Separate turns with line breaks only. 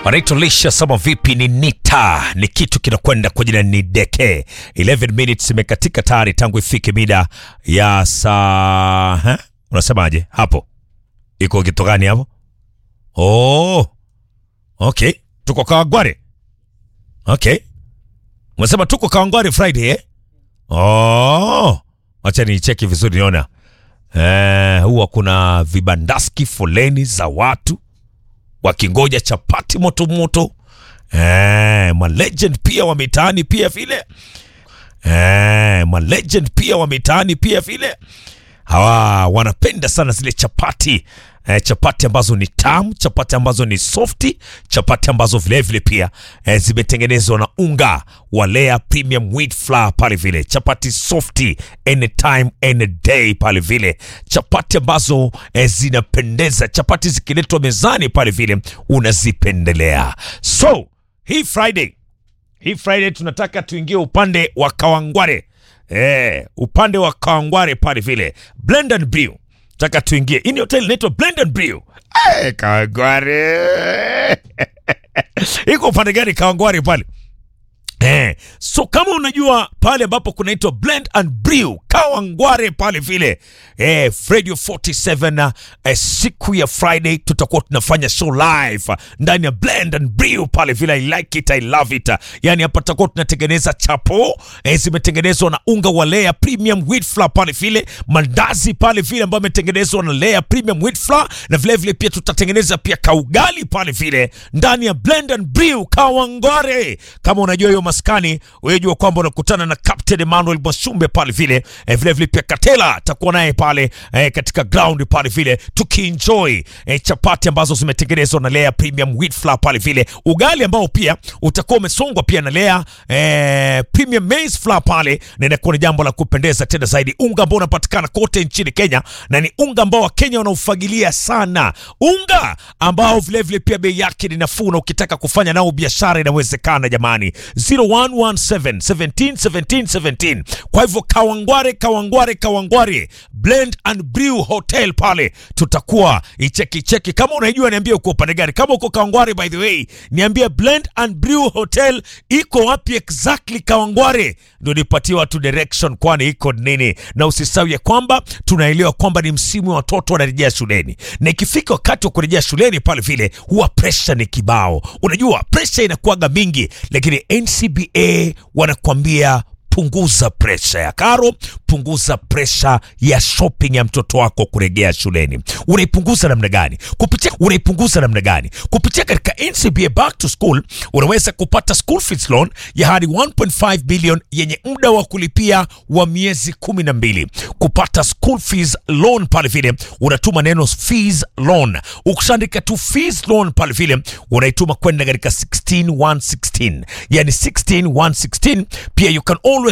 wanaitwa lisha sama vipi ni nita ni kitu kinakwenda kwa jina ni deke 11 minutes imekatika tayari tangu ifike mida ya saa ha? unasemaje hapo iko kitu gani hapo oh okay tuko kawangware okay unasema tuko kawangware friday eh? oh wacha nicheki vizuri niona eh, huwa kuna vibandaski foleni za watu wakingoja chapati moto moto eh, malegend pia wa mitaani pia vile eh, malegend pia wa mitaani pia vile hawa wanapenda sana zile chapati eh, chapati ambazo ni tamu chapati ambazo ni softi chapati ambazo vilevile pia eh, zimetengenezwa na unga wa Lea premium wheat flour pale vile chapati softi anytime any day pale vile chapati ambazo eh, zinapendeza chapati zikiletwa mezani pale vile unazipendelea so hii friday hii friday tunataka tuingie upande wa kawangware eh, upande wa kawangware pale vile blend and brew taka tuingie ini hotel inaitwa blend and brew eh, kawangware iko upande gani kawangware pale Eh, so kama unajua pale ambapo kunaitwa blend and brew kawangware pale vile eh, radio 47 eh, siku ya friday tutakuwa tunafanya show live ndani ya blend and brew pale vile i like it i love it yani hapa tutakuwa tunatengeneza chapo eh, zimetengenezwa na unga wa Lea premium wheat flour pale vile mandazi pale vile ambayo ametengenezwa na Lea premium wheat flour na vile vile pia tutatengeneza pia kaugali pale vile ndani ya blend and brew kawangware kama unajua hiyo maskani unajua kwamba unakutana na Captain Emmanuel Mwashumbe pale vile eh, vile vile pia Katela atakuwa naye pale eh, katika ground pale vile tukienjoy eh, chapati ambazo zimetengenezwa na Lea premium wheat flour pale vile ugali ambao pia utakuwa umesongwa pia na Lea eh, premium maize flour pale na inakuwa ni jambo la kupendeza tena zaidi unga ambao unapatikana kote nchini Kenya na ni unga ambao Wakenya wanaufagilia sana unga ambao vile vile pia bei yake ni nafuu na ukitaka kufanya nao biashara inawezekana jamani 0117 17 17 17 kwa hivyo kawangware kawangware kawangware blend and brew hotel pale tutakuwa icheki cheki kama unaijua niambie uko upande gani kama uko kawangware by the way niambie blend and brew hotel iko wapi exactly kawangware ndio nipatie watu direction kwani iko nini na usisahau ya kwamba tunaelewa kwamba ni msimu wa watoto wanarejea shuleni na ikifika wakati wa kurejea shuleni pale vile huwa presha ni kibao unajua presha inakuwaga mingi lakini ncba wanakuambia punguza presha ya karo punguza presha ya shopping ya mtoto wako kurejea shuleni unaipunguza namna gani kupitia unaipunguza namna gani kupitia katika ncba back to school unaweza kupata school fees loan ya hadi 1.5 billion yenye muda wa kulipia wa miezi kumi na mbili kupata school fees loan pale vile unatuma neno fees loan ukishaandika tu fees loan pale vile unaituma kwenda katika 16116 yani 16116 pia you can always